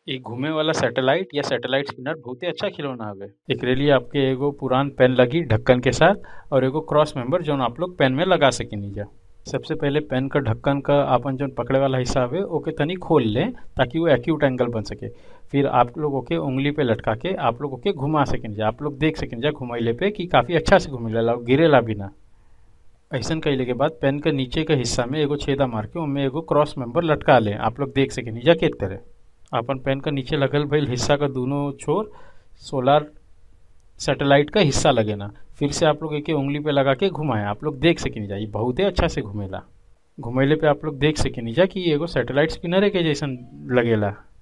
इ घूमे वाला सैटेलाइट या सैटेलाइट स्पिनर बहुते अच्छा खिलौना हवे एकरे लिए आपके एगो पुरान पेन लगी ढक्कन के साथ और एगो क्रॉस मेंबर जौन आप लोग पेन में लगा सकेनी जा सबसे पहले पेन का ढक्कन का आपन जौन पकड़े वाला हिस्सा हवे ओके तनी खोल लें ताकि वो एक्यूट एंगल बन सके फिर आप लोग ओके उंगली पे लटका के आप लोग ओके घुमा सकें जा आप लोग देख सकें जा घुमाइले पे कि काफी अच्छा से घुमेला और गिरेला भी ना ऐसन कइले के बाद पेन के नीचे के हिस्सा में एगो छेदा मार के उनमें एगो क्रॉस मेंबर लटका लें आप लोग देख सकें जा के तरह अपन पेन का नीचे लगल भइल हिस्सा का दोनों छोर सोलार सैटेलाइट का हिस्सा लगे ना फिर से आप लोग एक उंगली पे लगा के घुमाएं आप लोग देख सकें जा ये बहुते अच्छा से घुमेला घुमैले पे आप लोग देख सकें जा कि एगो सैटेलाइट स्पिनर के जैसन लगेला